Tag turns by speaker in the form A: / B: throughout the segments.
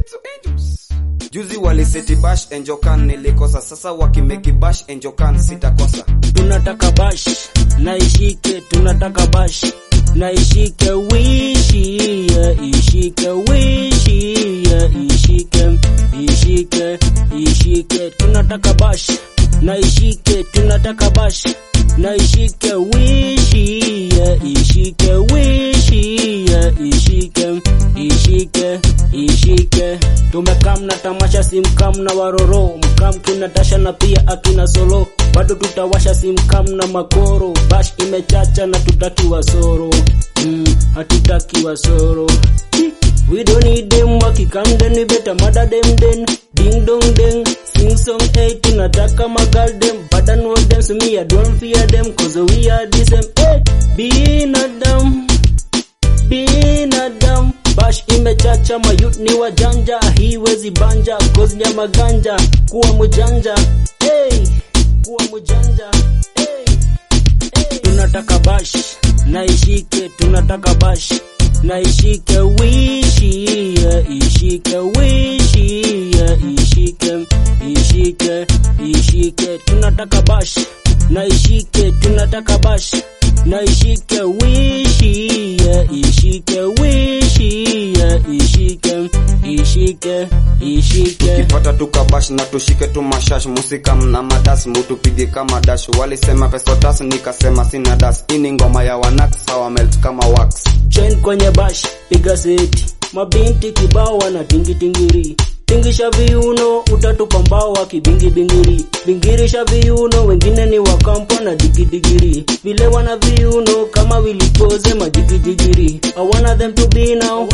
A: Pizzo Angels. Juzi waliseti bash enjokan nilikosa, sasa wakimeki bash enjokan sitakosa.
B: tunataka bash na ishike tunataka bash na ishike wishi yeah, ishike wishi yeah, ishike ishike ishike tunataka bash na ishike tunataka bash na ishike wishi yeah, ishike wishi yeah, ishike ishike ishike tumekam na tamasha simkam na waroro mkam kinatasha na pia akina solo bado tutawasha simkam na makoro bash imechacha na tutakiwa soro mm, hatutakiwa soro We don't need them wakikam then we better mother them then Ding dong ding Sing song hey tunataka magal them But I know them so me I don't fear them Cause we are the same hey Binadamu binadamu bash imechacha mayut ni wajanja hiwezi banja kozi ya maganja kuwa mujanja hey, kuwa mujanja hey, hey. tunataka bash na ishike tunataka bash na ishike wishi yeah, ishike wishi yeah, ishike ishike ishike tunataka bash na ishike tunataka bash na ishike wishi yeah, ishike wishi yeah, ishike ishike ishike
A: Kipata tukabash na tushike tu mashash musika mna madas mutupige kama dash walisema pesa tas nikasema sina das ini ngoma ya wanak sawa melt kama wax
B: chain kwenye bash piga seti mabinti kibao wana tingitingiri tingisha viuno utatupa mbao wakibingibingiri bingirisha viuno wengine ni wakampo na digidigiri vile wana viuno kama wilipoze madigidigi I want them to be now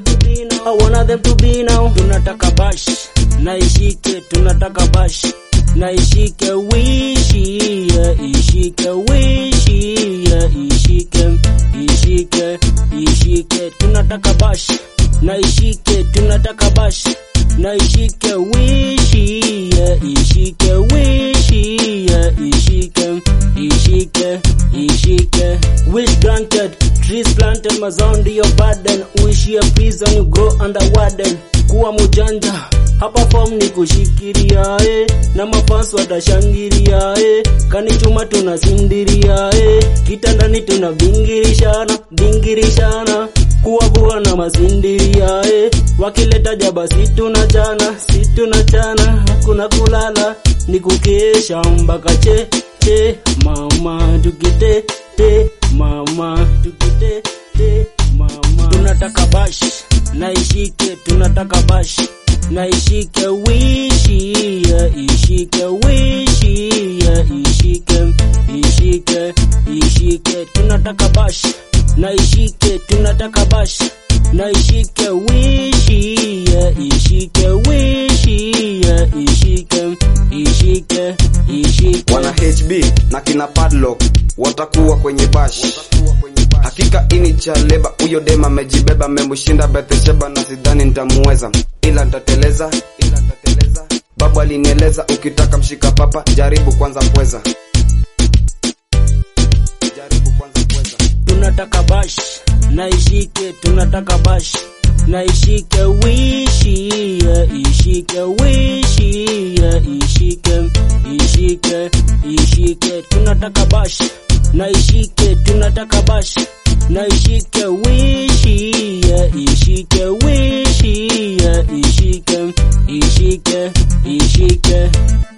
B: I want them to be now tunataka bash na ishike tunataka bash na ishike wishi yeah, ishike wishi yeah, ishike ishike ishike tunataka bash na ishike tunataka bash na ishike wishi yeah, ishike wishi yeah, ishike ishike ishike wish granted trees planted mazao ndiyo burden wish ya prison you grow under warden kuwa mujanja hapa form ni kushikiria eh, na mafans watashangilia eh, kanichuma tunasindiria eh, kitandani tunavingirishana vingirishana kuwavua na masindiria eh, wakileta jaba si tunachana si tunachana hakuna kulala ni kukesha mpaka che che mama tukite te mama tukite te mama tunataka bash na ishike tunataka bash na ishike wishi yeah, ishike wishi yeah, ishike ishike ishike tunataka bash na ishike tunataka bash na ishike wishi yeah, ishike wishi yeah, ishike ishike ishike
A: wana HB na kina padlock watakuwa kwenye bash hakika ini cha leba huyo dema amejibeba memshinda Bethsheba na sidhani nitamuweza ila nitateleza ila nitateleza babu alinieleza ukitaka mshika papa jaribu kwanza pweza jaribu kwanza pweza
B: tunataka bash na ishike tunataka bash na ishike wishi yeah, ishike wishi yeah, ishike ishike ishike tunataka bash na ishike tunataka bash na ishike wishi yeah, ishike wishi yeah, ishike ishike ishike